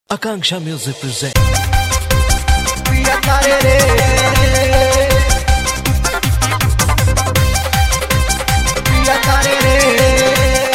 Akanksha Music presents. पिया तारे रे पिया तारे रे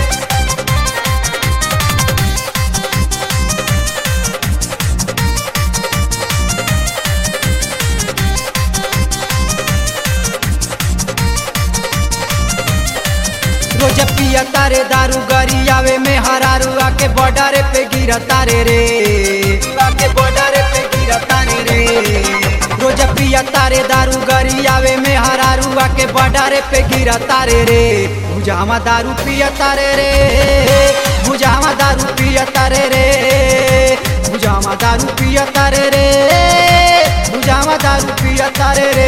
रोज पिया तारे दारू गरी आवे में हरारू आके बॉर्डर पे गिरा तारे रे आके बॉर्डर पे गिरा तारे रे रोज पिया तारे दारू गरी आवे में हरारू आके बॉर्डर पे गिरा तारे रे भुजामा दारू पिया तारे रे भुजामा दारू पिया तारे रे भुजामा दारू पिया तारे रे भुजामा दारू पिया तारे रे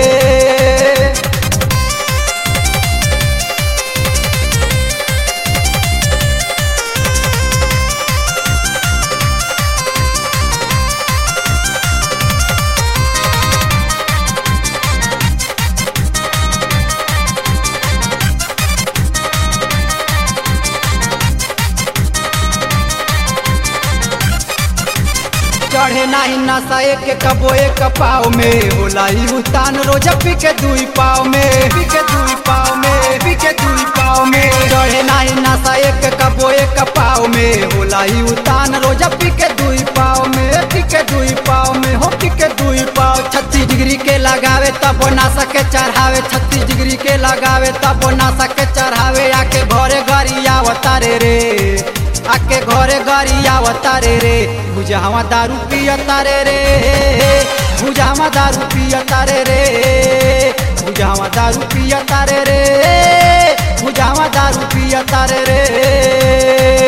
चढ़े नाही नशा एक कबो एक पाव में होला ही उतान रोज पी के दुई पाव में पी के दुई पाव में पी के दुई पाव में चढ़े नाही नशा एक कबो एक पाव में होला ही उतान रोज पी के दुई पाव में पी के दुई पाव में हो पी के दुई पाव छत्तीस डिग्री के लगावे तब नशा के चढ़ावे छत्तीस डिग्री के लगावे तब नशा के चढ़ावे आके घरे घरी आवतारे रे आके घरे घरी आवतारे रे भुजावा दारू पियतारे रे भुजावा दारू पियतारे रे भुजावा दारू पियतारे रे भुजावा दारू पियतारे रे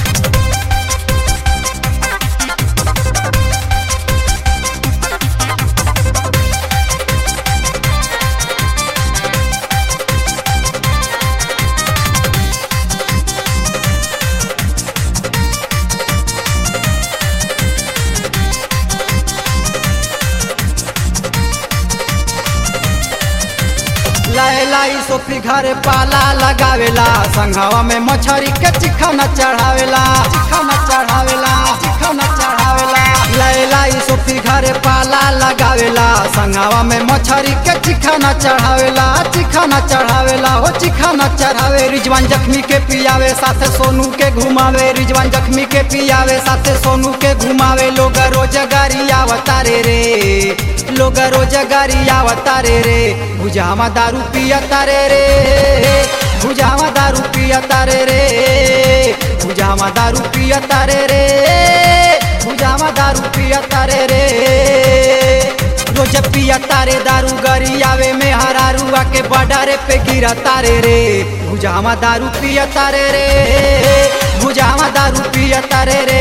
लाई लाई सोफी घरे पाला लगावेला संघावा में मछरी के चिखना चढ़ावेला चिखना चढ़ावेला चिखना चढ़ावेला लाई लाई सोफी घरे पाला लगावेला संघावा में मछरी के चिखना चढ़ावेला चिखना चढ़ावेला हो चिखना चढ़ावे रिजवान जख्मी के पियावे साथे सोनू के घुमावे रिजवान जख्मी के पियावे साथे सोनू के घुमावे लोग रोजगारी आवतारे रे लोग रोजगारी आवतारे रे भुजामा दारू पियतारे रे भुजामा दारू पियतारे रे भुजामा दारू पियतारे रे भुजामा दारू पियतारे रे रोज पियतारे दारू गरी आवे में हरारू आके बॉर्डर पे गिरा तारे रे भुजामा दारू पियतारे रे भुजामा दारू पियतारे रे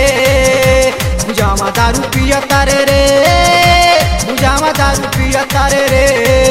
भुजामा दारू पियतारे रे भुजामा दारू पियतारे रे